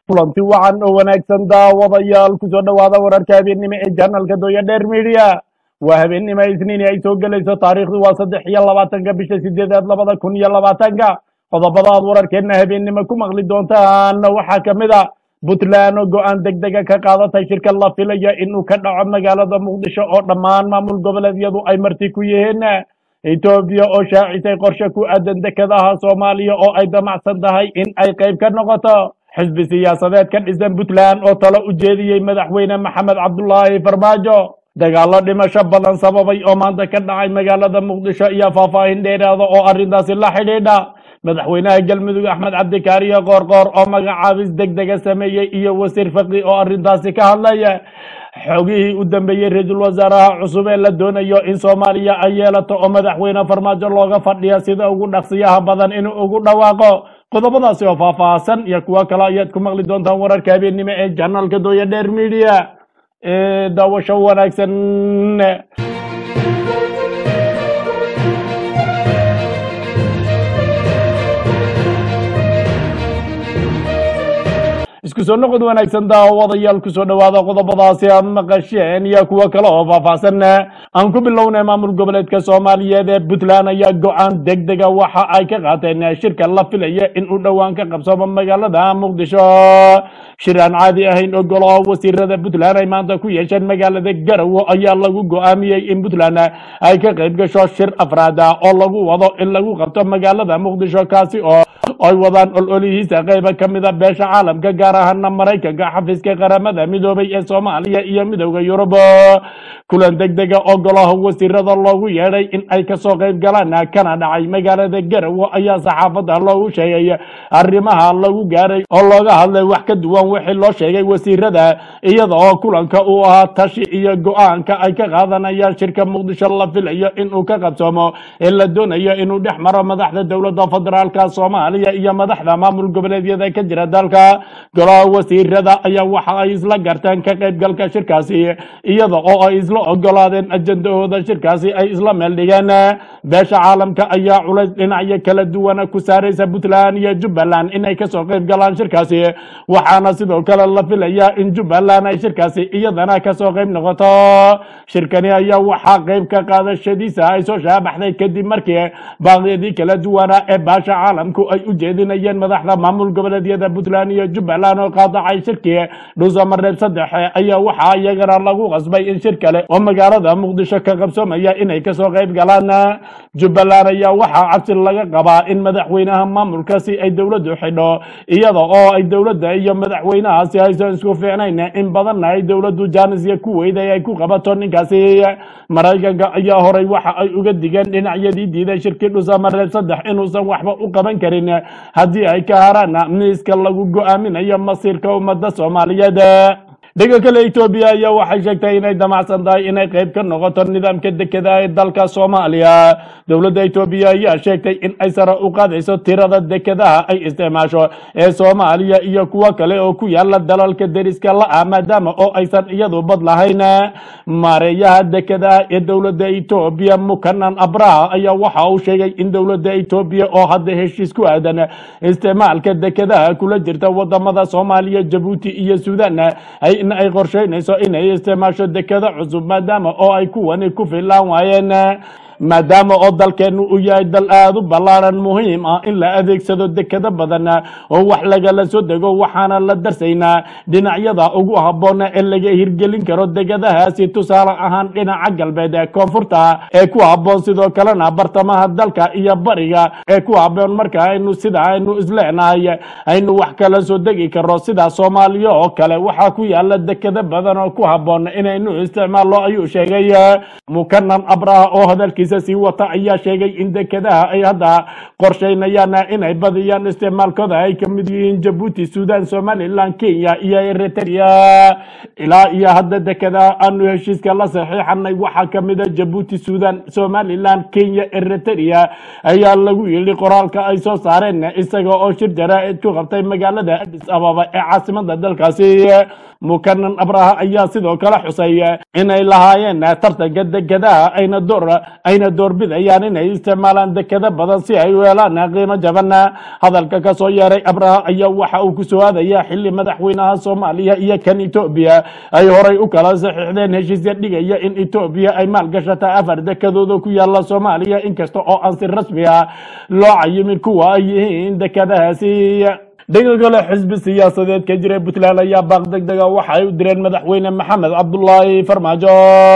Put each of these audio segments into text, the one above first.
kulanti wacan oo wanaagsan daawadayaal kusoo dhowaada wararka habeennimo ee janalka dooya dheer midiya waa habeennimo isniini ay soo gelayso taariikhdu waa saddex iyo labaatanka bisha sideedaad labada kun iyo labaatanka qodobada aad wararkeenna habeennimo ku maqli doontaan waxaa ka mid a puntland oo go-aan deg dega ka qaadatay shirka la filaya inuu ka dhaco magaalada muqdisho oo dhammaan maamul goboleedyadu ay marti ku yihiin etoobiya oo shaacisay qorshe ku aadan dekedaha soomaaliya oo ay damacsan tahay in ay qayb ka noqoto xisbi siyaasadeed ka dhisan puntland oo talo u jeediyey madaxweyne maxamed cabdulaahi farmaajo dagaallo dhimasho badan sababay oo maanta ka dhacay magaalada muqdisho iyo faahfaahin dheeraada oo arrintaasi la xidhiidha madaxweynaha galmudug axmed cabdikaariyo qoorqoor oo magacaabis deg dega sameeyey iyo wasiir faqi oo arrintaasi ka hadlaya xogihii u dambeeyey ra-iisul wasaaraha cusub ee la doonayo in soomaaliya ay yeelato oo madaxweyne farmaajo looga fadhiya sida ugu dhaqsiyaha badan inuu ugu dhawaaqo qodobadaasi oo faahfaahsan iyo kuwo kale ayaad ku maqli doontaan wararka habeennimo ee janalka dooya dheer media ee daawasho wanaagsan isku soo noqod wanaagsan daawadayaal kusoo dhowaada qodobadaasi aad maqasheen iyo kuwo kale oo faahfaahsan aan ku bilownay maamul goboleedka soomaaliyeed ee puntland ayaa go-aan deg dega waxa ay ka qaateen shirka la filaya in uu dhowaan ka qabsamo magaalada muqdisho shir aan caadi ahayn oo golaha wasiirada puntland ay maanta ku yeesheen magaalada garowe ayaa lagu go-aamiyey in puntland ay ka qayb gasho shir afraad ah oo lagu wado in lagu qabto magaalada muqdisho kaasi oo ay wadaan ololihiisa qayba ka mida beesha caalamka gaar ahaana maraykanka xafiiska qaramada midoobay ee soomaaliya iyo midowda yurub kulan deg dega oo golaha wasiirada loogu yeedhay in ay kasoo qayb galaan kana dhacay magaalada garowe ayaa saxaafadda loogu sheegay arrimaha lagu gaaray oo looga hadlay wax ka duwan wixii loo sheegay wasiirada iyada oo kulanka uu ahaa tashi iyo go-aanka ay ka qaadanayaan shirka muqdisho la filayo inuu ka qabsoomo ee la doonayo inuu dhex maro madaxda dowladda federaalka soomaaliya iyo madaxda maamul goboleedyada ka jira dalka golaha wasiirada ayaa waxa ay isla garteen ka qaybgalka shirkaasi iyada oo ay isla ogolaadeen ajandahooda shirkaasi ay isla meel dhigeen beesha caalamka ayaa culays dhinacyo kala duwana ku saaraysa puntland iyo jubbaland inay kasoo qayb galaan shirkaasi waxaana sidoo kale la filayaa in jubbaland ay shirkaasi iyadana kasoo qayb noqoto shirkani ayaa waxaa qayb ka qaadashadiisa ay soo shaabaxday kadib markii baaqyadii kala duwana ee baasha caalamku ay u jeedinayeen madaxda maamul goboleedyada puntland iyo jubbaland oo qaadacay shirkii dhuusamareeb saddex ayaa waxaa iyagana lagu qasbay in shir kale oo magaalada muqdisho ka qabsoomaya inay kasoo qayb galaan jubbaland ayaa waxaa cabsi laga qabaa in madaxweynaha maamulkaasi ay dowladdu xidho iyada oo ay dowladda iyo madaxweynahaasi aysan isku fiicnayn in badanna ay dowladdu jaanisya ku weyday ay ku qabato ninkaasi maraykanka ayaa horay waxa ay uga digeen dhinacyadii diiday shirkii dhuusamareeb saddex inuusan waxba u qaban karin haddii ay ka haraan miiska lagu go-aaminayo masiirka ummadda soomaaliyeed dhega kale etoobiya ayaa waxay sheegtay inay damacsan tahay inay qayb ka noqoto nidaamka dekedaha ee dalka soomaaliya dowladda etoobiya ayaa sheegtay in ay sare u qaadayso tirada dekedaha ay isticmaasho ee soomaaliya iyo kuwo kale oo ku yaala dalalka deriska la-ah maadaama oo aysan iyadu bad lahayn maareeyaha dekedaha ee dowladda etoobiya mukanan abraha ayaa waxa uu sheegay in dowladda etoobiya oo hadda heshiis ku aadan isticmaalka dekedaha kula jirta wadamada soomaaliya jabuuti iyo suudan ay in ay qorsheynayso inay isticmaasho dekeda cusub maadaama oo ay kuwani ku filaan waayeen maadaama oo dalkeennu uu yahay dal aada u ballaaran muhiim ah in la adeegsado dekado badan oo wax lagala soo dego waxaana la darsaynaa dhinacyada ugu habboon ee laga hirgelin karo degadahaasi tusaale ahaan dhinaca galbeed ee koonfurta ee ku habboon sidoo kalena bartamaha dalka iyo bariga ee ku habboon marka aynu sida aynu isleenahay aynu wax kala soo degi karo sida soomaaliya oo kale waxaa ku yaala dekado badan oo ku habboon inaynu isticmaallo ayuu sheegay mukanan abraha oo hadalkiisa sii wata ayaa sheegay in dekedaha ay hadda qorsheynayaan inay badiyaan isticmaalkooda ay ka mid yihiin jabuuti suudan somalilan kenya iyo eritrea ilaa iyo hadda dekedaha aanu heshiiska la saxiixanay waxaa ka mid a jabuuti suudan somalilan kenya eritrea ayaa lagu yidhi qoraalka ay soo saareen isaga oo shir jaraa'id ku qabtay magaalada adis ababa ee caasimada dalkaasi mukanan abraha ayaa sidoo kale xusay inay lahaayeen tartanka dekedaha ayna door ay ayna doorbidayaan inay isticmaalaan dekado badan si ay u helaan qiimo jaban hadalka kasoo yeeray abraha ayaa waxa uu kusoo aadaya xili madaxweynaha soomaaliya iyo kan etoobiya ay horay u kala saxiixdeen heshiisya dhigaya in etoobiya ay maalgashata afar dekadooda ku yaala soomaaliya inkasta oo aan si rasmi ah loo cayimin kuwa ay yihiin dekadahaasi dhanka kale xisbi siyaasadeed ka jira puntland ayaa baaq deg dega waxa ay u direen madaxweyne maxamed cabdulaahi farmaajo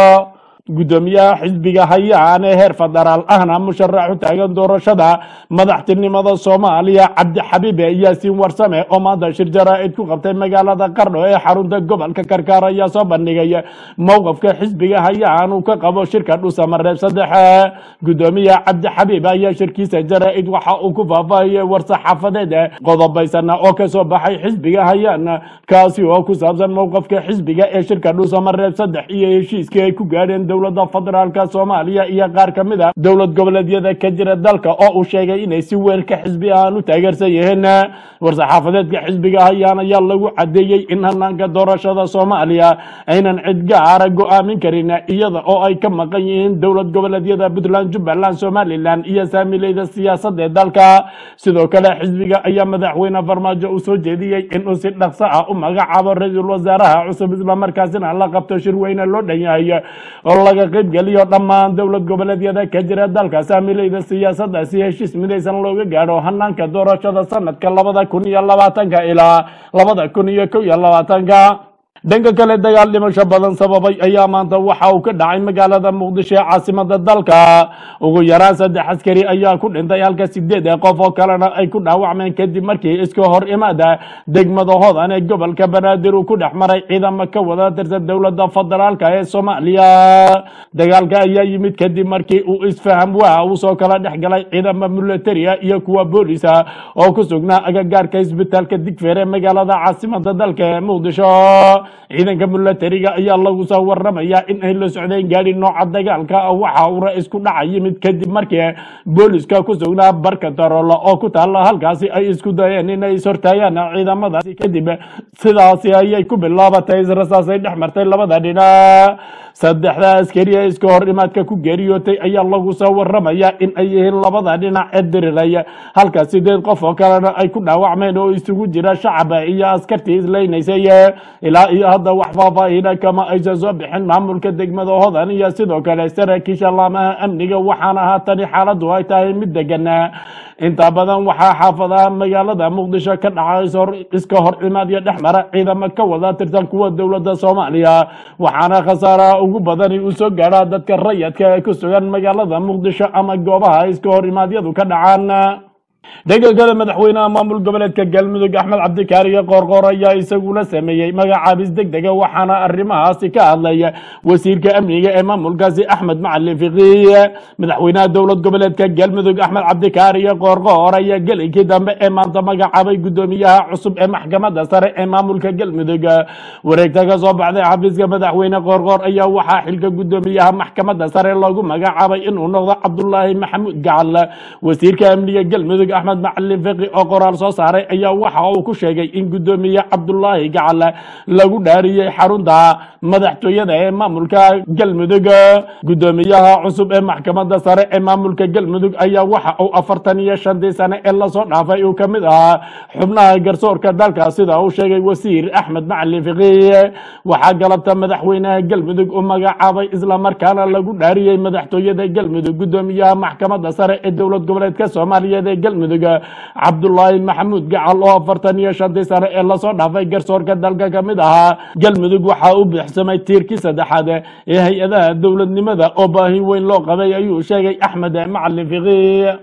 guddoomiyaha xisbiga hayaan ee heer federaal ahna musharax u taagan doorashada madaxtinimada soomaaliya cabdixabiib yaasiin warsame oo maanta shir jaraa'id ku qabtay magaalada qardho ee xarunta gobolka karkaar ayaa soo bandhigay mowqafka xisbiga hayaan uu ka qabo shirka dhusamareeb saddex guddoomiyaha cabdixabiib ayaa shirkiisa jaraa'id waxa uu ku faahfaahiyey war-saxaafadeed qodobaysana oo kasoo baxay xisbiga hayaan kaasi oo ku saabsan mowqafka xisbiga ee shirka dhusamareeb saddex iyo heshiiskii ay ku gaadheen dowladda federaalka soomaaliya iyo qaar ka mid a dowlad goboleedyada ka jira dalka oo uu sheegay inay si weyn ka xisbi ahaan u taageersan yihiin war-saxaafadeedka xisbiga hayaan ayaa lagu cadeeyey in hanaanka doorashada soomaaliya aynan cid gaara go-aamin karin iyada oo ay ka maqan yihiin dowlad goboleedyada puntland jubbaland somalilan iyo saamileyda siyaasadda ee dalka sidoo kale xisbiga ayaa madaxweyne farmaajo uu soo jeediyey inuu si dhaqso ah u magacaabo ra-iisul wasaaraha cusub islamarkaasina la qabto shir weyne loo dhan yahay oo laga qaybgeliyo dhammaan dowlad goboleedyada ka jira dalka saamileyda siyaasadda si heshiis midaysan looga gaadho hanaanka doorashada sanadka labada kun iyo labaatanka ilaa labada kun iyo kow iyo labaatanka dhanka kale dagaal dhimasho badan sababay ayaa maanta waxa uu ka dhacay magaalada muqdisho ee caasimada dalka ugu yaraan saddex askari ayaa ku dhintay halka sideed qof oo kalena ay ku dhaawacmeen kadib markii iska hor imaada degmada hodan ee gobolka banaadir uu ku dhex maray ciidamo ka wada tirsan dowlada federaalka ee soomaaliya dagaalka ayaa yimid kadib markii uu isfaham waa uu soo kala dhex galay ciidamo militaria iyo kuwa boolisa oo ku sugnaa agagaarka isbitaalka digfeer ee magaalada caasimada dalka ee muqdisho ciidanka milatariga ayaa lagu soo waramayaa in ay la socdeen gaadhi nooca dagaalka waxa uu ra-isku dhaca yimid kadib markii booliska ku sugnaa barka daroolo oo ku taalla halkaasi ay isku dayeen inay ishortaayaan ciidamadaasi kadib sidaasi ayay ku bilaabatay israsaasay dhex martay labada dhinac saddexda askari ee iska hor imaadka ku geeriyootay ayaa lagu soo waramayaa in ay yihiin labada dhinac ee diriray halka sideed qof oo kalena ay ku dhaawacmeen oo isugu jira shacaba iyo askartii islaynaysay ilaa iyo hadda wax faahfaahina kama aysan soo bixin maamulka degmada hodan iyo sidoo kale saraakiisha laamaha amniga waxaana haatani xaaladdu ay tahay mid degan inta badan waxaa xaafadaha magaalada muqdisho ka dhacay iska hor imaadyo dhex mara ciidamo ka wada tirsan kuwa dowladda soomaaliya waxaana khasaaraha ugu badani uu soo gaadhaa dadka rayadka ee ku sugan magaalada muqdisho ama goobaha iska hor imaadyadu ka dhacaan dhanka kale madaxweynaha maamul goboleedka galmudug axmed cabdikaariyo qoorqoor ayaa isaguna sameeyey magacaabis deg dega waxaana arrimahaasi ka hadlaya wasiirka amniga ee maamulkaasi axmed macalin fiqiye madaxweynaha dowlad goboleedka galmudug axmed cabdikaariyo qoorqoor ayaa gelinkii dambe ee maanta magacaabay guddoomiyaha cusub ee maxkamadda sare ee maamulka galmudug wareegta ka soo baxday xafiiska madaxweyne qoorqoor ayaa waxaa xilka guddoomiyaha maxkamadda sare loogu magacaabay inuu noqdo cabdulaahi maxamuud gacal wasiirka amniga galmudug axmed macalin fiqi oo qoraal soo saaray ayaa waxa uu ku sheegay in guddoomiye cabdulaahi gacal lagu dhaariyey xarunta madaxtooyada ee maamulka galmudug guddoomiyaha cusub ee maxkamadda sare ee maamulka galmudug ayaa waxa uu afartan iyo shantii sane ee lasoo dhaafay uu ka mid ahaa xubnaha garsoorka dalka sida uu sheegay wasiir axmed macalin fiqi waxaa galabta madaxweynaha galmudug u magacaabay islamarkaana lagu dhaariyey madaxtooyada galmudug guddoomiyaha maxkamadda sare ee dowlad goboleedka soomaaliyeed ee galmudug cabdulaahi maxamuud gacal oo afartan iyo shantii sane ee lasoo dhaafay garsoorka dalka ka mid ahaa galmudug waxaa u buuxsamay tiirkii saddexaad ee hay-adaha dowladnimada oo baahi weyn loo qabay ayuu sheegay axmed macalin fiqi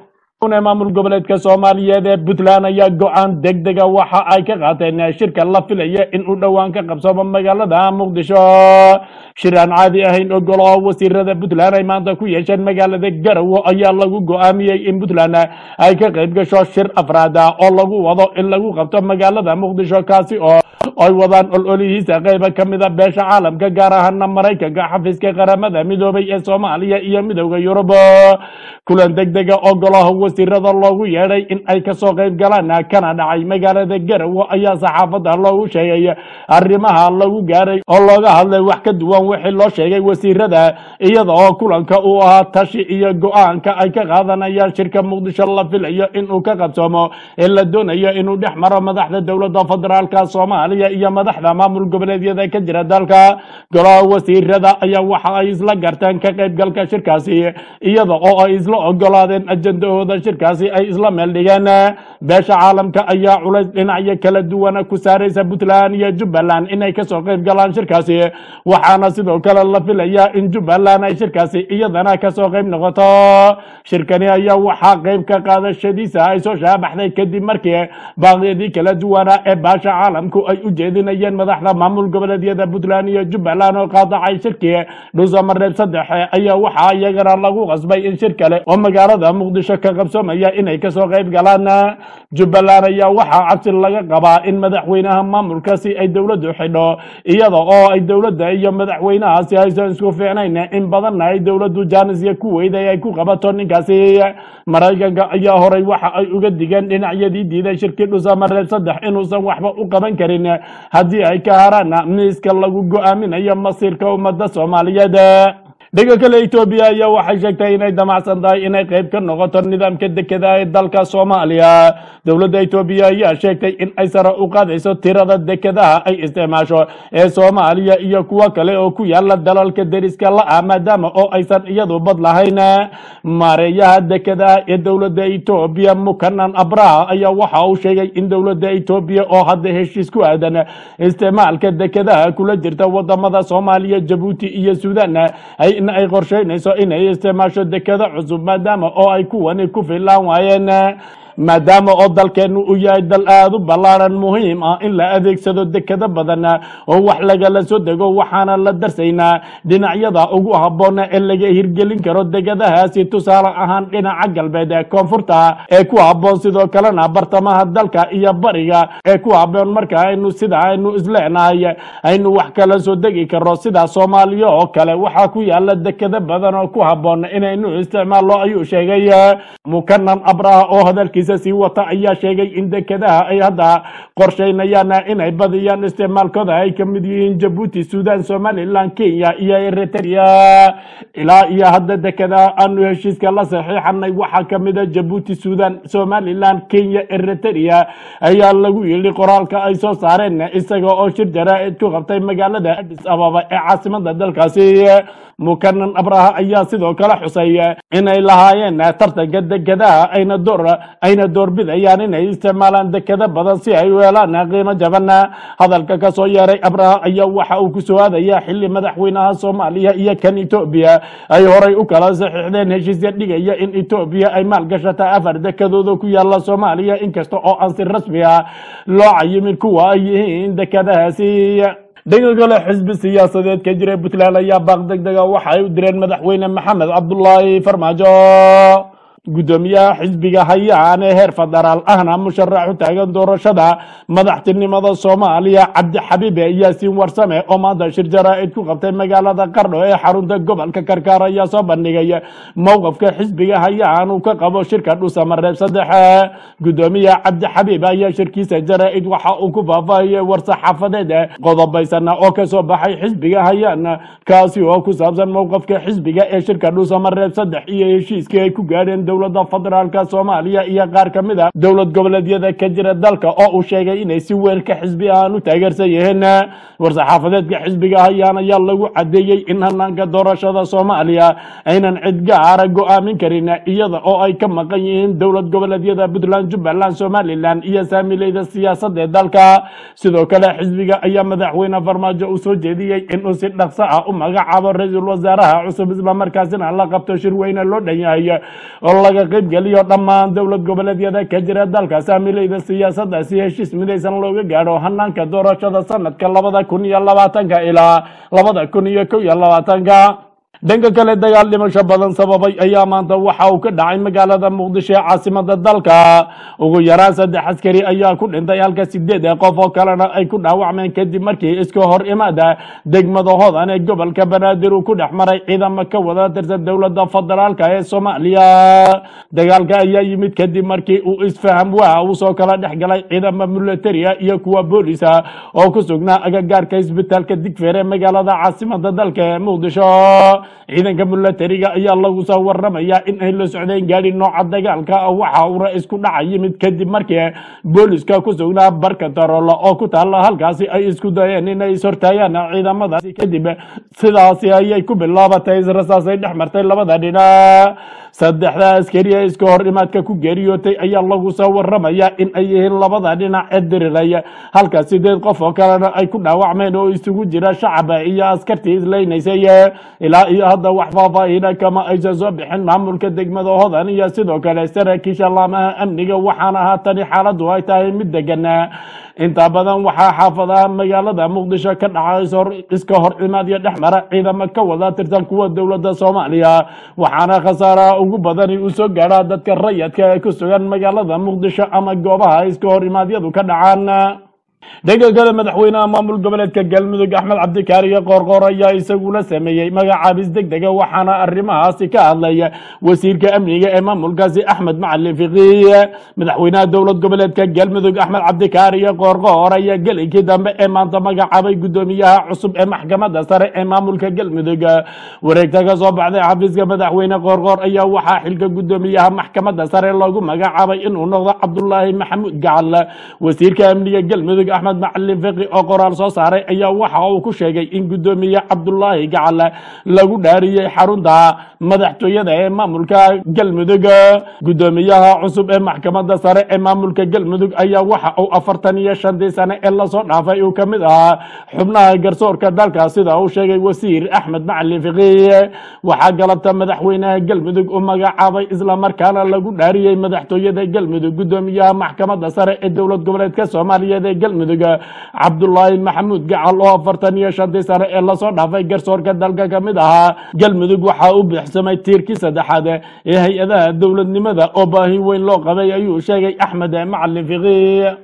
maamul goboleedka soomaaliyeed ee puntland ayaa go-aan deg dega waxa ay ka qaateen shirka la filaya in uu dhowaan ka qabsamo magaalada muqdisho shir aan caadi ahayn ogolo wasiirada puntland ay maanta ku yeesheen magaalada garowe ayaa lagu go-aamiyey in puntland ay ka qayb gasho shir afraad oo lagu wado in lagu qabto magaalada muqdisho kaasi oo ay wadaan ololihiisa qayba ka mida beesha caalamka gaar ahaana maraykanka xafiiska qaramada midoobay ee soomaaliya iyo midowda yurub kulan degdega oo golaha wasiirada loogu yeedhay in ay kasoo qayb galaan kana dhacay magaalada garowe ayaa saxaafadda loogu sheegay arrimaha lagu gaaray oo looga hadlay wax ka duwan wixii loo sheegay wasiirada iyada oo kulanka uu ahaa tashi iyo go-aanka ay ka qaadanayaan shirka muqdisho la filayo inuu ka qabsoomo ee la doonayo inuu dhex maro madaxda dowladda federaalka soomaaliya iyo madaxda maamul goboleedyada ka jira dalka golaha wasiirada ayaa waxa ay isla garteen ka qaybgalka shirkaasi iyada oo ay isla ogolaadeen ajendahooda shirkaasi ay isla meel dhigeen beesha caalamka ayaa culays dhinacyo kala duwana ku saaraysa puntland iyo jubbaland inay kasoo qayb galaan shirkaasi waxaana sidoo kale la filayaa in jubbaland ay shirkaasi iyadana kasoo qayb noqoto shirkani ayaa waxaa qayb ka qaadashadiisa ay soo shaabaxday kadib markii baaqyadii kala duwana ee baasha caalamku ay u jeedinayeen madaxda maamul goboleedyada puntland iyo jubbaland oo qaadacay shirkii dhuusamareeb saddex ayaa waxaa iyagana lagu qasbay in shir kale oo magaalada muqdisho ka qabsoomaya inay kasoo qayb galaan jubbaland ayaa waxaa cabsi laga qabaa in madaxweynaha maamulkaasi ay dowladdu xidho iyada oo ay dowladda iyo madaxweynahaasi aysan isku fiicnayn in badanna ay dowladdu jaanisya ku weyday ay ku qabato ninkaasi maraykanka ayaa horay waxa ay uga digeen dhinacyadii diiday shirkii dhusamareeb saddex inuusan waxba u qaban karin haddii ay ka haraan miiska lagu go-aaminayo masiirka ummadda soomaaliyeed dhega kale etoobiya ayaa waxay sheegtay inay damacsan tahay inay qayb ka noqoto nidaamka dekeda ee dalka soomaaliya dowladda etoobiya ayaa sheegtay in ay sare u qaadayso tirada dekedaha ay isticmaasho ee soomaaliya iyo kuwo kale oo ku yaala dalalka deriska la-ah maadaama oo aysan iyadu bad lahayn maareeyaha dekedaha ee dowladda etoobiya mukanan abraha ayaa waxa uu sheegay in dowladda etoobiya oo hadda heshiis ku aadan isticmaalka dekedaha kula jirta wadamada soomaaliya jabuuti iyo suudan ay in ay qorsheynayso inay isticmaasho dekado cusub maadaama oo ay kuwani ku filaan waayeen maadaama oo dalkeenu uu yahay dal aada u ballaaran muhiim ah in la adeegsado dekado badan oo wax lagala soo dego waxaana la darsaynaa dhinacyada ugu habboona ee laga hirgelin karo degadahaasi tusaale ahaan dhinaca galbeed ee koonfurta ee ku habboon sidoo kalena bartamaha dalka iyo bariga ee ku habboon marka aynu sida aynu isleenahay aynu wax kala soo degi karo sida soomaaliya oo kale waxaa ku yaala dekado badan oo ku habboon inaynu isticmaallo ayuu sheegay mukanan abraha oo hadalkii sii wata ayaa sheegay in dekadaha ay hadda qorsheynayaan inay badiyaan isticmaalkooda ay ka mid yihiin jabuuti suudan somalilan kenya iyo eritrea ilaa iyo hadda dekadaha aanu heshiiska la saxiixanay waxaa ka mid a jabuuti suudan somalilan kenya eritrea ayaa lagu yidhi qoraalka ay soo saareen isaga oo shir jaraa-id ku qabtay magaalada adis ababa ee caasimada dalkaasi mukanan abraha ayaa sidoo kale xusay inay lahaayeen tartanka dekadaha ayna door ayna doorbidayaan inay isticmaalaan dekado badan si ay u helaan qiimo jaban hadalka kasoo yeeray abraha ayaa waxa uu kusoo aadaya xili madaxweynaha soomaaliya iyo kan etoobiya ay horay u kala saxiixdeen heshiisya dhigaya in etoobiya ay maalgashata afar dekadooda ku yaala soomaaliya inkasta oo aan si rasmi ah loo cayimin kuwa ay yihiin dekadahaasi dhanka kale xisbi siyaasadeed ka jira puntland ayaa baaq deg dega waxa ay u direen madaxweyne maxamed cabdulaahi farmaajo gudoomiyaha xisbiga hayaan ee heer federaal ahna musharax u taagan doorashada madaxtinimada soomaaliya cabdixabiibe yaasiin warsame oo maanta shir jaraa-id ku qabtay magaalada qardho ee xarunta gobolka karkaar ayaa soo bandhigay mowqafka xisbiga hayaan uu ka qabo shirka dhusamareeb saddex gudoomiyaha cabdixabiib ayaa shirkiisa jaraa-id waxa uu ku faahfaahiyey war-saxaafadeed qodobaysana oo kasoo baxay xisbiga hayaan kaasi oo ku saabsan mowqafka xisbiga ee shirka dhusamareeb saddex iyo heshiiskii ay ku gaadheen dowladda federaalka soomaaliya iyo qaar ka mid a dowlad goboleedyada ka jira dalka oo uu sheegay inay si weelka xisbi ahaan u taageersan yihiin war-saxaafadeedka xisbiga hayaan ayaa lagu cadeeyey in hanaanka doorashada soomaaliya aynan cid gaara go-aamin karin iyada oo ay ka maqan yihiin dowlad goboleedyada puntland jubbaland somalilan iyo saamileyda siyaasadda ee dalka sidoo kale xisbiga ayaa madaxweyne farmaajo uu soo jeediyey inuu si dhaqso ah u magacaabo ra-iisul wasaaraha cusub islamarkaasina la qabto shir weyne loo dhan yahay oo laga qaybgeliyo dhammaan dowlad goboleedyada ka jira dalka saamileyda siyaasadda si heshiis midaysan looga gaadho hanaanka doorashada sanadka labada kun iyo labaatanka ilaa labada kun iyo kow iyo labaatanka dhanka kale dagaal dhimasho badan sababay ayaa maanta waxa uu ka dhacay magaalada muqdisho ee caasimada dalka ugu yaraan saddex askari ayaa ku dhintay halka sideed qof oo kalena ay ku dhaawacmeen kadib markii iska hor imaada degmada hodan ee gobolka banaadir uu ku dhex maray ciidamo ka wada tirsan dowlada federaalka ee soomaaliya dagaalka ayaa yimid kadib markii uu isfaham waa uu soo kala dhex galay ciidamo militaria iyo kuwa boolisa oo ku sugnaa agagaarka isbitaalka digfeer ee magaalada caasimada dalka ee muqdisho ciidanka militariga ayaa lagu soo waramaya in ay la socdeen gaadhi nooca dagaalka waxa uuna isku dhaca yimid kadib markii booliska ku sugnaa barka darolo oo ku taala halkaasi ay isku dayeen inay ishortaayaan ciidamadaasi kadib sidaasi ayay ku bilaabatay israsaasay dhex martay labada dhinac saddexda askari ee iska hor imaadka ku geeriyootay ayaa lagu soo waramaya in ay yihiin labada dhinac ee diriraya halka sideed qof oo kalena ay ku dhaawacmeen oo isugu jira shacaba iyo askartii islaynaysay ilaa iyo hadda wax faahfaahina kama aysan soo bixin maamulka degmada hodan iyo sidoo kale saraakiisha laamaha amniga waxaana haatani xaaladdu ay tahay mid degan inta badan waxaa xaafadaha magaalada muqdisho ka dhacay iska hor imaadyo dhex mara ciidamo ka wada tirsan kuwa dowladda soomaaliya waxaana khasaaraha ugu badani uu soo gaadhaa dadka rayadka ee ku sugan magaalada muqdisho ama goobaha iska hor imaadyadu ka dhacaan dhanka kale madaxweynaha maamul goboleedka galmudug axmed cabdikaariyo qoorqoor ayaa isaguna sameeyey magacaabis degdega waxaana arrimahaasi ka hadlaya wasiirka amniga ee maamulkaasi axmed macalin fiqiye madaxweynaha dowlad goboleedka galmudug axmed cabdikaariyo qoorqoor ayaa gelinkii dambe ee maanta magacaabay guddoomiyaha cusub ee maxkamadda sare ee maamulka galmudug wareegta ka soo baxday xafiiska madaxweyne qoorqoor ayaa waxaa xilka guddoomiyaha maxkamadda sare loogu magacaabay inuu noqdo cabdulaahi maxamuud gacal wasiirka amniga galmudug axmed macalin fiqi oo qoraal soo saaray ayaa waxa uu ku sheegay in guddoomiye cabdulaahi gacal lagu dhaariyey xarunta madaxtooyada ee maamulka galmudug guddoomiyaha cusub ee maxkamadda sare ee maamulka galmudug ayaa waxa uu afartan iyo shantii sane ee lasoo dhaafay uu ka mid ahaa xubnaha garsoorka dalka sida uu sheegay wasiir axmed macalin fiqi waxaa galabta madaxweynaha galmudug u magacaabay islamarkaana lagu dhaariyey madaxtooyada galmudug guddoomiyaha maxkamadda sare ee dowlad goboleedka soomaaliyeed ee galmudug cabdulaahi maxamuud gacal oo afartan iyo shantii sane ee lasoo dhaafay garsoorka dalka ka mid ahaa galmudug waxaa u bixsamay tiirkii saddexaad ee hay-adaha dowladnimada oo baahi weyn loo qabay ayuu sheegay axmed macalin fiqi